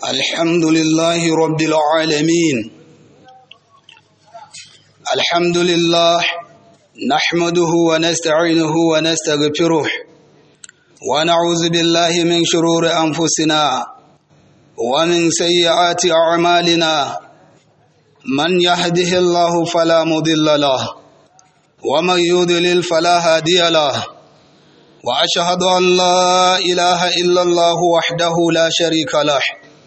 الحمد لله رب العالمين الحمد لله نحمده ونستعينه ونستغفره ونعوذ بالله من شرور أنفسنا ومن سيئات أعمالنا من يهده الله فلا مضل له ومن يضلل فلا هادي له وأشهد أن لا إله إلا الله وحده لا شريك له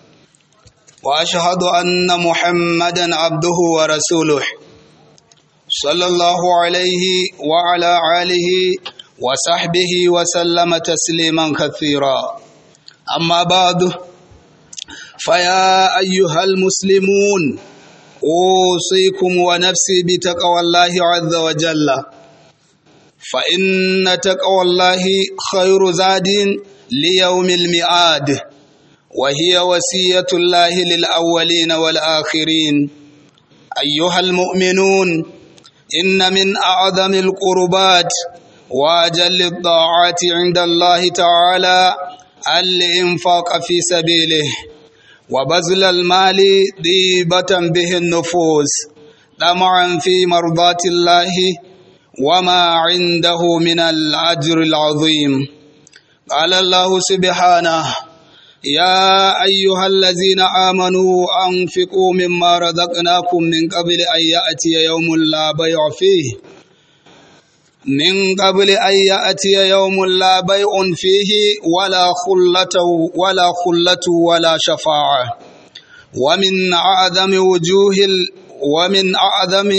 وأشهد أن محمدا عبده ورسوله صلى الله عليه وعلى آله وصحبه وسلم تسليما كثيرا أما بعد فيا أيها المسلمون أوصيكم ونفسي بتقوى الله عز وجل فإن تقوى الله خير زاد ليوم الميعاد وهي وصية الله للأولين والآخرين أيها المؤمنون إن من أعظم القربات وأجل الطاعات عند الله تعالى الإنفاق في سبيله وبذل المال ضيبة به النفوس طمعا في مرضاة الله وما عنده من الأجر العظيم قال الله سبحانه يا أيها الذين آمنوا أنفقوا مما رزقناكم من قبل أن يأتي يوم لا بيع فيه من قبل أن يأتي يوم لا بيع فيه ولا خلة ولا خلة ولا شفاعة ومن أعظم وجوه ومن أعظم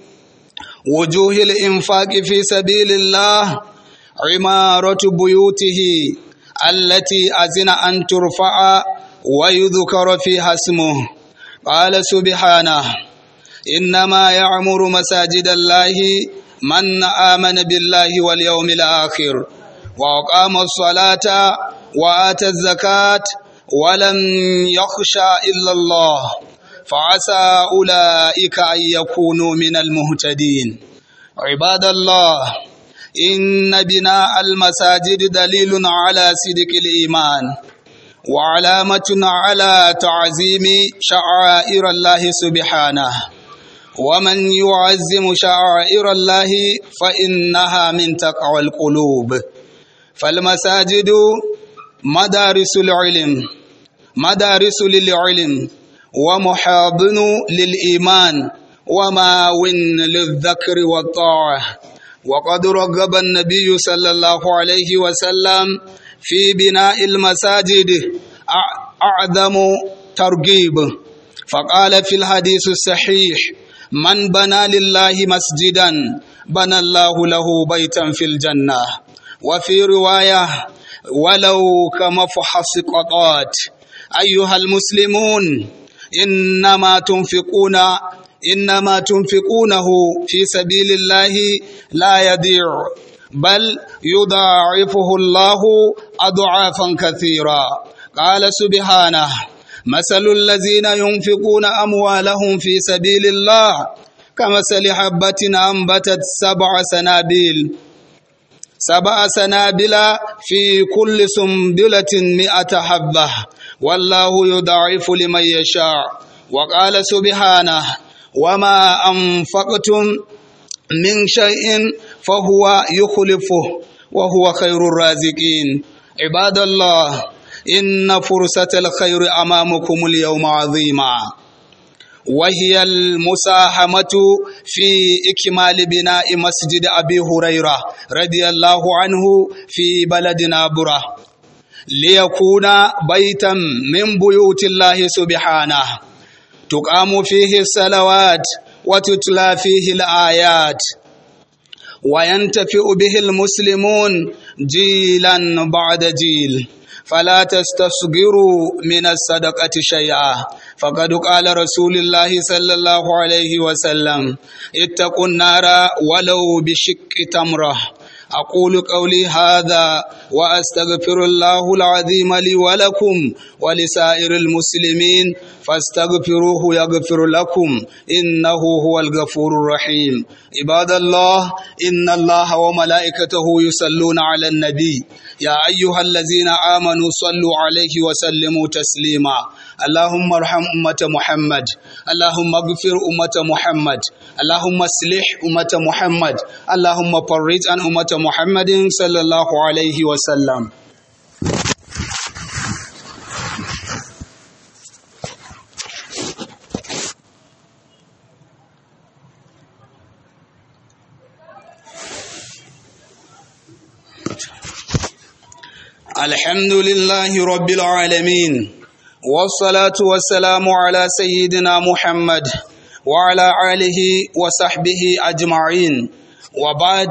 وجوه الإنفاق في سبيل الله عمارة بيوته التي أذن أن ترفع ويذكر فيها اسمه قال سبحانه إنما يعمر مساجد الله من آمن بالله واليوم الآخر وأقام الصلاة وآتى الزكاة ولم يخشى إلا الله فعسى أولئك أن يكونوا من المهتدين عباد الله إن بناء المساجد دليل على صدق الإيمان وعلامة على تعظيم شعائر الله سبحانه ومن يعزم شعائر الله فإنها من تقوى القلوب فالمساجد مدارس العلم مدارس للعلم ومحاضن للإيمان وماون للذكر والطاعة وقد رغب النبي صلى الله عليه وسلم في بناء المساجد أعظم ترغيب فقال في الحديث الصحيح من بنى لله مسجدا بنى الله له بيتا في الجنة وفي رواية ولو كمفحص قطات أيها المسلمون إنما تنفقون إنما تنفقونه في سبيل الله لا يضيع بل يضاعفه الله أضعافا كثيرا قال سبحانه مثل الذين ينفقون أموالهم في سبيل الله كمثل حبة أنبتت سبع سنابل سبع سنابل في كل سنبلة مئة حبة والله يضاعف لمن يشاء وقال سبحانه وما أنفقتم من شيء فهو يخلفه وهو خير الرازقين عباد الله إن فرصة الخير أمامكم اليوم عظيمة وهي المساهمة في إكمال بناء مسجد أبي هريرة رضي الله عنه في بلدنا بره ليكون بيتا من بيوت الله سبحانه تقام فيه الصلوات وتتلى فيه الآيات وينتفع به المسلمون جيلا بعد جيل فلا تستصغروا من الصدقة شيئا فقد قال رسول الله صلى الله عليه وسلم اتقوا النار ولو بشق تمره أقول قولي هذا وأستغفر الله العظيم لي ولكم ولسائر المسلمين فاستغفروه يغفر لكم إنه هو الغفور الرحيم عباد الله إن الله وملائكته يصلون على النبي يا أيها الذين آمنوا صلوا عليه وسلموا تسليما اللهم ارحم أمة محمد اللهم اغفر أمة محمد اللهم اصلح أمة محمد اللهم فرج عن أمة محمد صلى الله عليه وسلم الحمد لله رب العالمين والصلاة والسلام على سيدنا محمد وعلى آله وصحبه أجمعين وبعد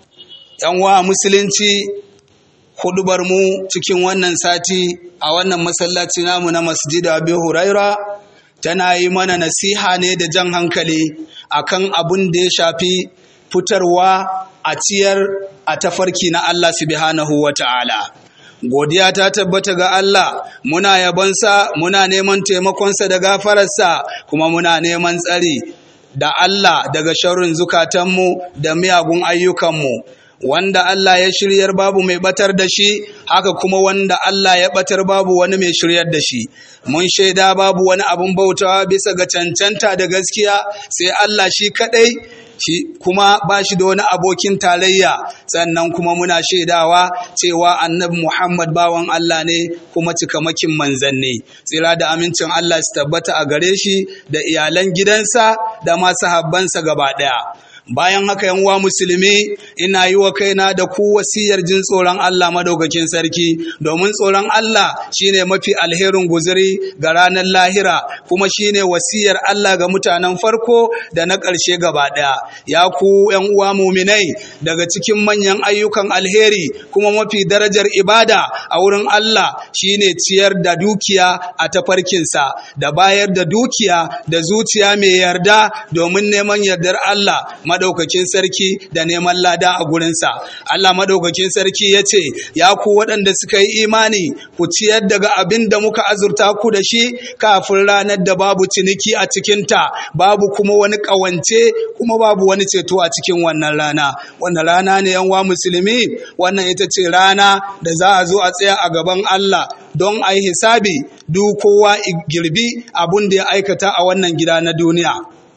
yanwa musulunci hudubar mu cikin wannan sati a wannan masallaci namu na masjid Abi Huraira tana yi mana nasiha ne da jan hankali akan abin da ya shafi fitarwa a ciyar a tafarki na Allah subhanahu wa ta'ala. godiya ta tabbata ga Allah muna yabonsa muna neman taimakonsa da gafararsa kuma muna neman tsari da Allah daga sharrin zukatanmu da miyagun ayyukanmu wanda Allah ya shiryar babu mai batar da shi haka kuma wanda Allah ya batar babu wani mai shiryar da shi mun shaida babu wani abun bautawa bisa ga cancanta da gaskiya sai Allah shi kadai shi kuma ba shi da wani abokin tarayya sannan kuma muna shaidawa cewa annabi Muhammad bawan Allah ne kuma cikamakin manzanni tsira da amincin Allah su tabbata a gare shi da iyalan gidansa da masu habbansa gaba ɗaya bayan haka yan uwa musulmi ina yi wa kaina da ku wasiyar jin tsoron Allah madaukakin sarki domin tsoron Allah shine mafi alherin guzuri ga ranar lahira kuma shine wasiyar Allah ga mutanen farko da na ƙarshe gaba ɗaya ya ku yan uwa muminai daga cikin manyan ayyukan alheri kuma mafi darajar ibada a wurin Allah shine ciyar da dukiya a tafarkinsa da bayar da dukiya da zuciya mai yarda domin neman yardar Allah madaukakin sarki da neman lada a gurinsa. Allah madaukakin sarki ya ce, Ya ku waɗanda suka yi imani, ku ciyar daga abin da muka azurta ku da shi kafin ranar da babu ciniki a cikinta, babu kuma wani ƙawance, kuma babu wani ceto a cikin wannan rana. Wannan rana ne yanwa musulmi, wannan ita ce rana da za a zo a tsaya a gaban Allah don a yi hisabi duk kowa girbi abin da ya aikata a wannan gida na duniya.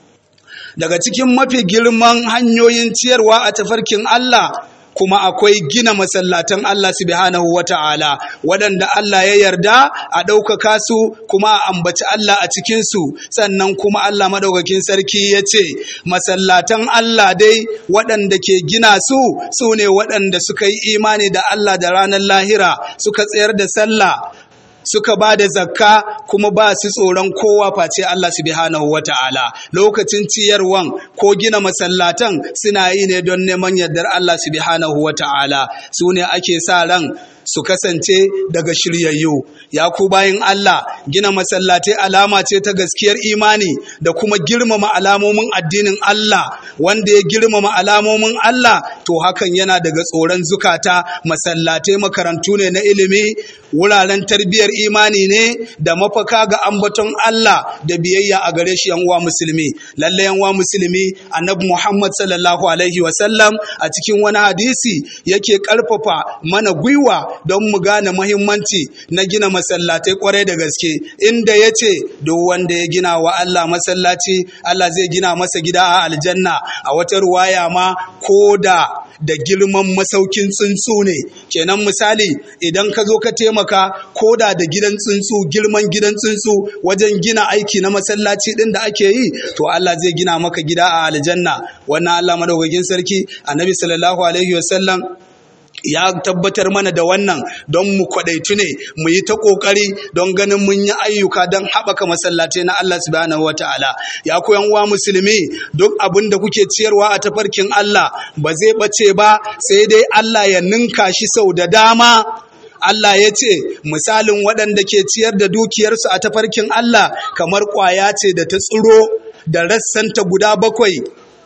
daga cikin mafi girman hanyoyin ciyarwa a tafarkin Allah kuma akwai gina masallatan Allah subhanahu wata'ala waɗanda Allah ya yarda a ɗaukaka su kuma a ambaci Allah a cikinsu sannan kuma Allah madaukakin sarki ya ce masallatan Allah dai waɗanda ke gina su su ne waɗanda suka yi imani da Allah da ranar lahira suka tsayar da sallah suka ba da zakka kuma ba su tsoron kowa face Allah subhanahu wa ta'ala lokacin ciyarwan ko gina masallatan suna yi ne don neman yardar Allah subhanahu wa ta'ala su ne ake sa ran su kasance daga shiryayyu ya ku bayan Allah gina masallatai alama ce ta gaskiyar imani da kuma girmama alamomin addinin Allah wanda ya girmama alamomin Allah to hakan yana daga tsoron zukata masallatai makarantu ne na ilimi wuraren tarbiyyar imani ne da mafaka ga ambaton Allah da biyayya a gare shi yan uwa musulmi lalle yan uwa musulmi annabi Muhammad sallallahu alaihi wasallam a cikin wani hadisi yake karfafa mana gwiwa don mu gane mahimmanci na gina masallatai kwarai da gaske inda ya ce duk wanda ya gina wa Allah masallaci Allah zai gina masa gida a aljanna a wata ruwaya ma ko da da girman masaukin tsuntsu ne kenan misali idan ka zo ka taimaka ko da da gidan tsuntsu girman gidan tsuntsu wajen gina aiki na masallaci din da ake yi to Allah zai gina maka gida a aljanna wannan Allah madaukakin sarki annabi sallallahu alaihi wasallam ya tabbatar mana da wannan don mu kwadaitu ne mu yi ta kokari don ganin mun yi ayyuka don haɓaka masallatai na Allah subhanahu wataala ya koyan wa musulmi duk abin da kuke ciyarwa a tafarkin Allah ba zai bace ba sai dai Allah ya ninka shi sau da dama Allah ya ce misalin waɗanda ke ciyar da dukiyarsu a tafarkin Allah kamar ƙwaya ce da ta tsiro da rassanta guda bakwai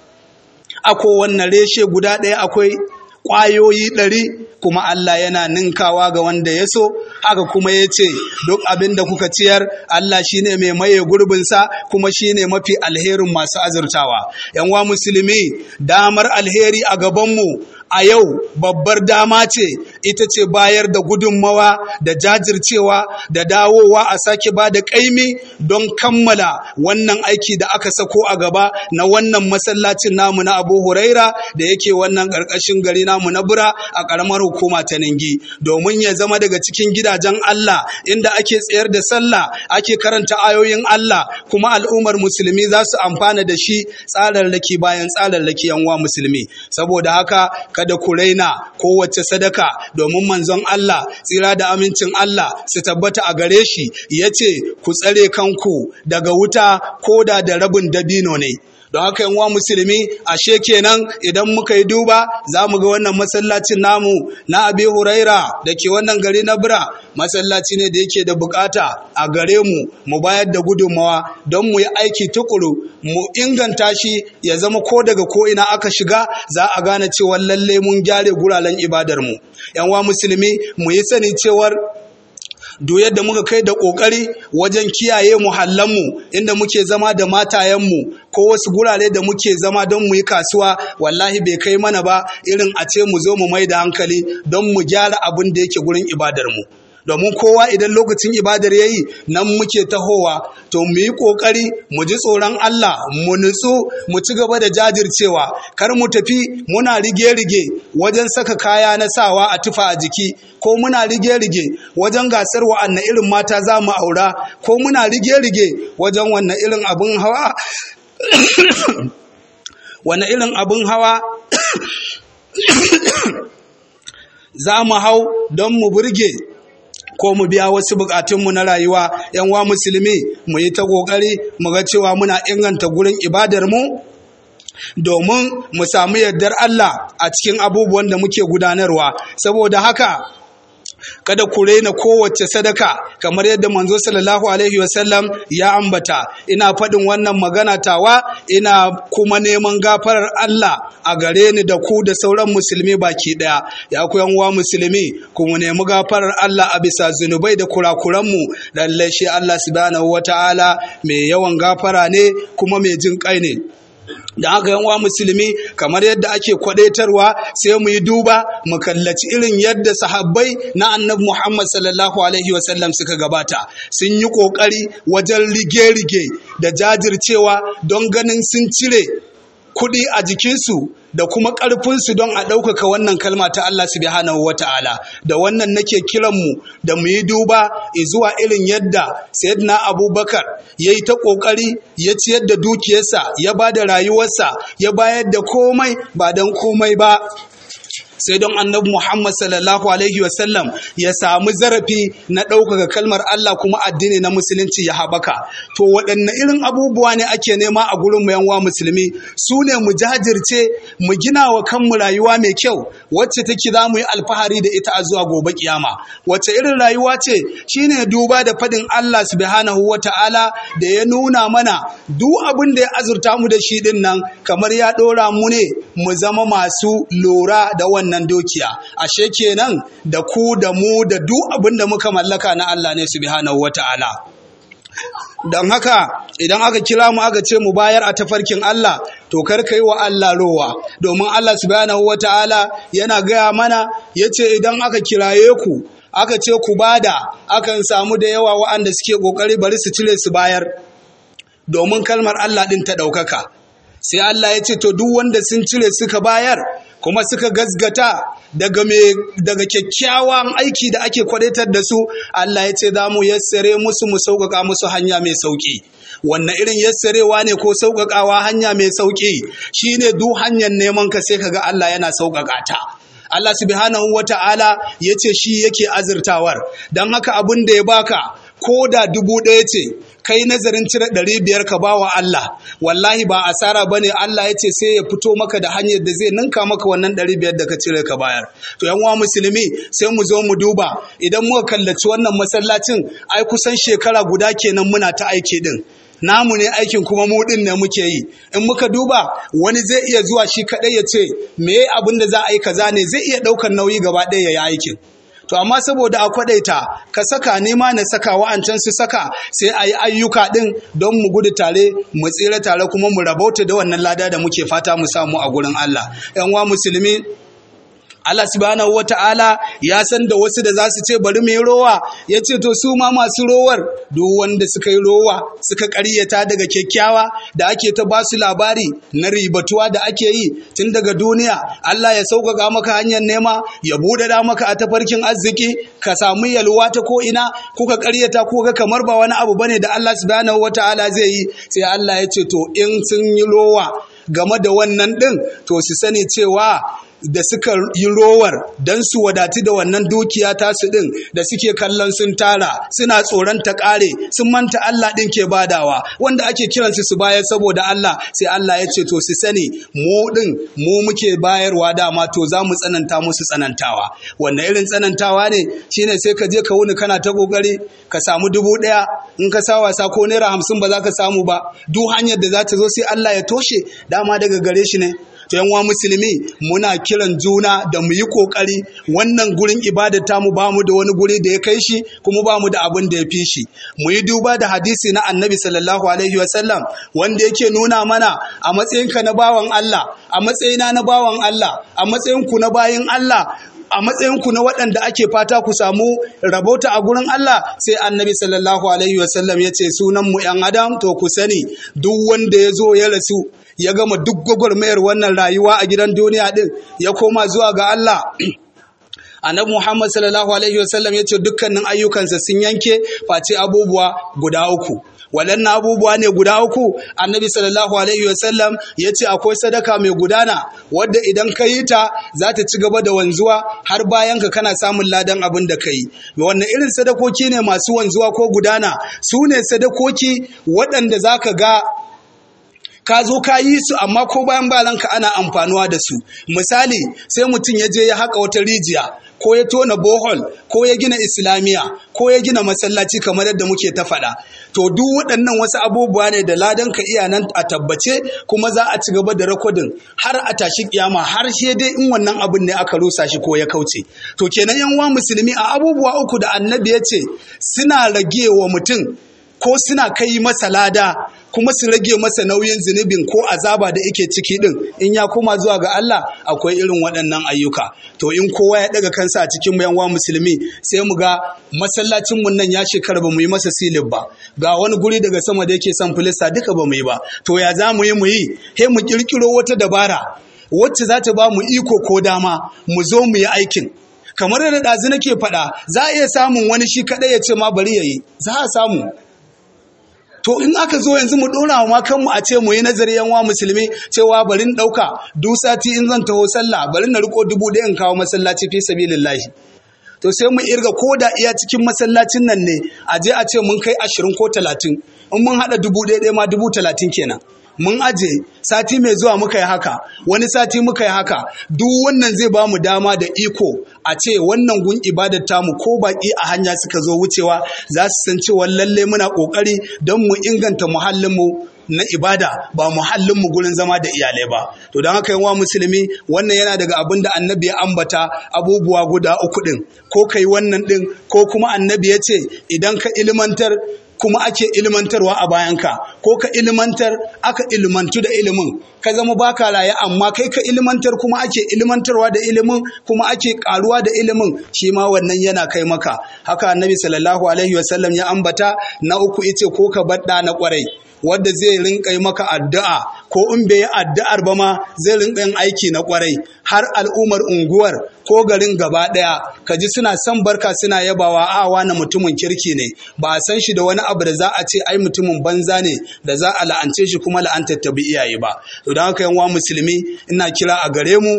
a kowanne reshe guda ɗaya akwai ƙwayoyi ɗari kuma Allah yana ninkawa ga wanda ya so haka kuma ya ce duk abin da kuka ciyar Allah shine mai maye gurbinsa kuma shine mafi alherin masu azurtawa yanwa musulmi damar alheri a gabanmu a yau babbar dama ce ita ce bayar da gudunmawa da jajircewa da dawowa a sake ba da ƙaimi don kammala wannan aiki da aka sako a gaba na wannan masallacin namu na abu huraira da yake wannan ƙarƙashin gari namu na bura a ƙaramar hukuma ta ningi domin ya zama daga cikin gidajen Allah inda ake tsayar da sallah ake karanta ayoyin Allah kuma al'ummar musulmi za su amfana da shi tsararraki bayan tsararraki yanwa musulmi saboda haka kada ku raina kowace sadaka domin manzon Allah tsira da amincin Allah su tabbata a gare shi ya ce ku tsare kanku daga wuta ko da da rabin dabino ne don haka yanwa musulmi ashe kenan idan muka yi duba za mu ga wannan masallacin namu na abi huraira da ke wannan gari na bira masallaci ne da yake da bukata a gare mu mu bayar da gudunmawa don mu yi aiki tukuru mu inganta shi ya zama ko daga ko ina aka shiga za a gane cewa lalle mun gyare guraren ibadar mu yanwa musulmi mu yi sani cewar duk yadda muka kai da ƙoƙari wajen kiyaye muhallanmu inda muke zama da matayenmu ko wasu gurare da muke zama don mu yi kasuwa wallahi bai kai mana ba irin a ce mu zo mu mai da hankali don mu gyara abin da yake gurin ibadarmu domin kowa idan lokacin ibadar ya yi nan muke tahowa to mu yi ƙoƙari mu ji tsoron Allah mu nutsu mu ci gaba da jajircewa kar mu tafi muna rige-rige wajen saka kaya na sawa a tufa a jiki ko muna rige-rige wajen gasar wa'anna irin mata za mu aura ko muna rige-rige wajen wannan irin abin hawa wani irin abin hawa za mu hau don mu burge ko mu biya wasu bukatunmu na rayuwa yan wa musulmi mu yi ta kokari mu ga cewa muna inganta gurin ibadar mu domin mu samu yardar Allah a cikin abubuwan da muke gudanarwa saboda haka kada ku raina kowace sadaka kamar yadda manzo sallallahu alaihi wasallam ya ambata ina faɗin wannan magana tawa ina kuma neman gafarar Allah a gare ni da ku da sauran musulmi baki ɗaya ya ku uwa musulmi kuma nemi gafarar Allah a bisa zunubai da kurakuranmu lallai shi Allah subhanahu wataala mai yawan gafara ne kuma mai jin kai ne da haka yanwa musulmi kamar yadda ake kwadaitarwa sai mu yi duba mu kallaci irin yadda sahabbai na annabi Muhammad sallallahu alaihi wasallam suka gabata sun yi kokari wajen rige-rige da jajircewa don ganin sun cire kuɗi a jikinsu da kuma ƙarfinsu don a ɗaukaka wannan kalma ta Allah subhanahu wa ta'ala da wannan nake kiranmu da mu yi duba zuwa irin yadda sayyidina abubakar ya yi ta ƙoƙari ya ciyar da dukiyarsa ya ba da rayuwarsa ya bayar da komai ba don komai ba sai don annabi Muhammad sallallahu alaihi wasallam ya samu zarafi na ɗaukaka kalmar Allah kuma addini na musulunci ya haɓaka to waɗanne irin abubuwa ne ake nema a gurin mu yanwa musulmi su ne mu jajirce mu gina wa kanmu rayuwa mai kyau wacce take za mu yi alfahari da ita a zuwa gobe kiyama wacce irin rayuwa ce shine duba da faɗin Allah subhanahu wa ta'ala da ya nuna mana duk abin da ya azurta mu da shi din nan kamar ya ɗora mu ne mu zama masu lura da wannan wannan dukiya ashe kenan da ku da mu da duk abin da muka mallaka na Allah ne subhanahu wata'ala don haka idan aka kira mu aka ce mu bayar a tafarkin Allah to kar ka yi wa Allah rowa domin Allah subhanahu wata'ala yana gaya mana yace idan aka kiraye ku aka ce ku bada akan samu da yawa wa'anda suke kokari bari su cire su bayar domin kalmar Allah din ta ɗaukaka sai Allah ya ce to duk wanda sun cire suka bayar kuma suka gazgata daga daga kyakkyawan aiki da ake kwadaitar da su Allah ya ce za mu yassare musu mu sauƙaƙa musu hanya mai sauƙi wannan irin yassarewa ne ko sauƙaƙawa hanya mai sauƙi shine duk hanyar neman ka sai kaga Allah yana sauƙaƙa ta Allah subhanahu wata'ala ya ce shi yake azurtawar don haka abin da ya baka ko da dubu ɗaya ce kai nazarin cire ɗari biyar ka ba wa Allah wallahi ba asara ba ne Allah ya ce sai ya fito maka da hanyar da zai ninka maka wannan ɗari biyar da ka cire ka bayar to yan musulmi sai mu zo mu duba idan muka kallaci wannan masallacin ai kusan shekara guda kenan muna ta aiki din namu ne aikin kuma mu din ne muke yi in muka duba wani zai iya zuwa shi kadai ya ce me abin da za a yi kaza ne zai iya ɗaukar nauyi gaba ɗaya ya yi aikin to amma saboda a kwadaita ka saka nema na saka wa'ancan su saka sai a yi ayyuka din don mu gudu tare mu tsira tare kuma mu rabauta da wannan lada da muke fata mu samu a gurin Allah yan wa musulmi Allah subhanahu wata'ala ya san da wasu da za su ce bari mai rowa ya ce to su ma masu rowar duk wanda suka yi rowa suka karyata daga kyakkyawa da ake ta ba su labari na ribatuwa da ake yi tun daga duniya Allah ya sauƙaƙa maka hanyar nema ya buɗaɗa maka a tafarkin arziki ka samu yalwa ta ko ina kuka karyata ko ga kamar ba wani abu bane da Allah subhanahu wata'ala zai yi sai Allah ya ce to in sun yi rowa game da wannan ɗin to su sani cewa da suka yi rowar don su wadati da wannan dukiya tasu ɗin da suke kallon sun tara suna tsoron ta ƙare sun manta Allah ɗin ke badawa wanda ake kiransu su bayar saboda Allah sai Allah ya ce to su sani mu ɗin mu muke bayarwa dama to za mu tsananta musu tsanantawa wanda irin tsanantawa ne shine sai ka je ka wuni kana ta kokari ka samu dubu ɗaya in ka sa wasa ko naira hamsin ba za ka samu ba duk hanyar da za ta zo sai Allah ya toshe dama daga gare shi ne to yanwa musulmi muna kiran juna da mu yi kokari wannan gurin ibadata mu ba mu da wani guri da ya kai shi kuma ba mu da abin da ya fi shi mu yi duba da hadisi na annabi sallallahu alaihi wasallam wanda yake nuna mana a matsayinka na bawan Allah a matsayina na bawan Allah a matsayinku na bayin Allah a matsayinku na waɗanda ake fata ku samu rabota a gurin Allah sai annabi sallallahu alaihi wasallam ya ce sunan mu ‘yan adam to ku sani duk wanda ya zo ya rasu ya gama duk gwagwarmayar wannan rayuwa a gidan duniya ɗin ya koma zuwa ga Allah annabi Muhammad sallallahu alaihi wasallam ya ce dukkanin ayyukansa sun yanke face abubuwa guda uku waɗannan abubuwa ne guda uku annabi sallallahu alaihi wasallam ya ce akwai sadaka mai gudana wadda idan ka yi ta za ta ci gaba da wanzuwa har bayan ka kana samun ladan abin da ka yi wannan irin sadakoki ne masu wanzuwa ko gudana su ne sadakoki waɗanda za ka ga ka zo ka yi su amma ko bayan balanka ana amfanuwa da su misali sai mutum ya je ya haƙa wata rijiya ko ya tona bohol ko ya gina islamiya ko ya gina masallaci kamar yadda muke ta faɗa to duk waɗannan wasu abubuwa ne da ladan ka iya nan a tabbace kuma za a ci gaba da rakodin har a tashi kiyama har sai dai in wannan abin ne aka rusa shi ko ya kauce to kenan yan uwa musulmi a abubuwa uku da annabi ya ce suna rage wa mutum ko suna kai masa lada kuma su rage masa nauyin zunubin ko azaba da yake ciki din in ya koma zuwa ga Allah akwai irin waɗannan ayyuka to in kowa ya daga kansa a cikin yan wa musulmi sai mu ga masallacin mun nan ya shekara ba mu yi masa silib ba ga wani guri daga sama da yake son filista duka ba mu yi ba to ya za mu yi mu yi he mu kirkiro wata dabara wacce za ta ba mu iko ko dama mu zo mu yi aikin kamar da ɗazu nake faɗa za a iya samun wani shi kaɗai ya ce ma bari ya yi za a samu to in aka zo yanzu mu dora wa kanmu a ce mu yi nazari yanwa musulmi cewa bari in dauka duk sati in zan taho sallah bari na riko dubu ɗaya in kawo masallaci fi sabilillahi to sai mu irga ko da iya cikin masallacin nan ne a je a ce mun kai ashirin ko talatin in mun haɗa dubu ɗaya ɗaya ma dubu talatin kenan mun aje sati mai zuwa muka yi haka wani sati muka yi haka duk wannan zai ba mu dama da iko a ce wannan gun ibadar tamu ko baki a hanya suka zo wucewa za su san cewa lalle muna kokari don mu inganta muhallinmu na ibada ba muhallinmu gurin zama da iyalai ba to don haka yawa musulmi wannan yana daga abin da annabi ya ambata abubuwa guda uku din ko kai wannan din ko kuma annabi ya ce idan ka ilmantar kuma ake ilmantarwa a bayanka ko ka ilmantar aka ilmantu da ilimin ka zama baka raye amma kai ka ilmantar kuma ake ilmantarwa da ilimin kuma ake karuwa da ilimin shi ma wannan yana kai maka haka annabi sallallahu alaihi wasallam ya ambata na uku ice ko ka badda na kwarai wadda zai rinka yi maka addu'a ko in bai yi addu'ar ba ma zai rinka yin aiki na kwarai har al'ummar unguwar ko garin gaba ɗaya ka ji suna son barka suna yabawa a wani mutumin kirki ne ba a san shi da wani abu da za a ce ai mutumin banza ne da za a la'ance shi kuma la'antar ta bi iyaye ba to don haka yanwa musulmi ina kira a gare mu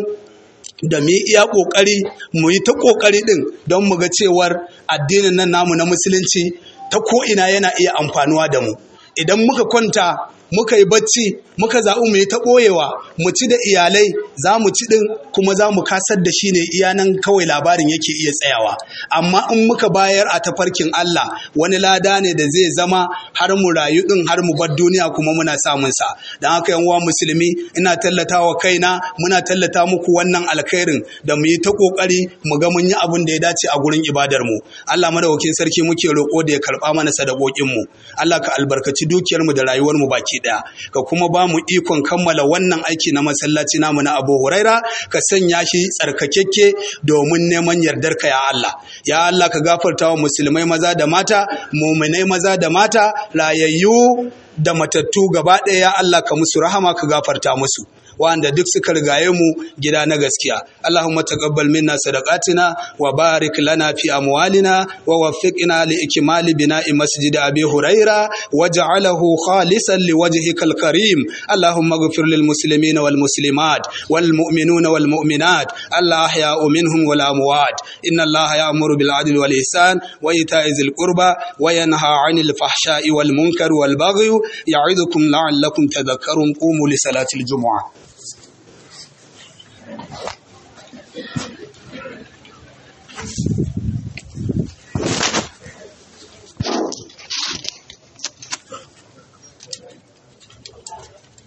da mu iya ƙoƙari mu yi ta ƙoƙari ɗin don mu ga cewar addinin nan namu na musulunci ta ko'ina yana iya amfanuwa da mu idan muka kwanta muka yi bacci muka zaɓi mu yi ta ɓoyewa mu ci da iyalai za mu ci ɗin kuma za mu kasar da shi ne iya nan kawai labarin yake iya tsayawa amma in muka bayar a tafarkin Allah wani lada ne da zai zama har mu rayu ɗin har mu bar duniya kuma muna samun sa don haka yan uwa musulmi ina tallata wa kaina muna tallata muku wannan alkhairin da mu yi ta ƙoƙari mu ga mun yi abin da ya dace a gurin ibadar mu Allah madaukakin sarki muke roƙo da ya karɓa mana sadakokin mu Allah ka albarkaci dukiyar mu da rayuwar mu baki baki ɗaya ka kuma ba mu ikon kammala wannan aiki na masallaci namu na Abu Huraira ka sanya shi tsarkakekke domin neman yardarka ya Allah ya Allah ka gafarta wa musulmai maza da mata muminai maza da mata rayayyu da matattu gaba ɗaya ya Allah ka musu rahama ka gafarta musu wanda duk suka rigaye mu gida na gaskiya Allahumma taqabbal minna sadaqatina wa barik lana fi amwalina wa waffiqna li ikmali bina'i masjid Abi Huraira waj'alahu khalisan liwajhikal karim Allahumma ighfir lil muslimina wal muslimat wal mu'minuna wal mu'minat Allah ahya'u minhum wal amwat inna Allah ya'muru bil 'adli wal ihsan wa ita'i dhil qurba wa yanha 'anil fahsha'i wal munkar wal baghi ya'idukum la'allakum tadhakkarun qumu li salatil jumu'ah Thank you.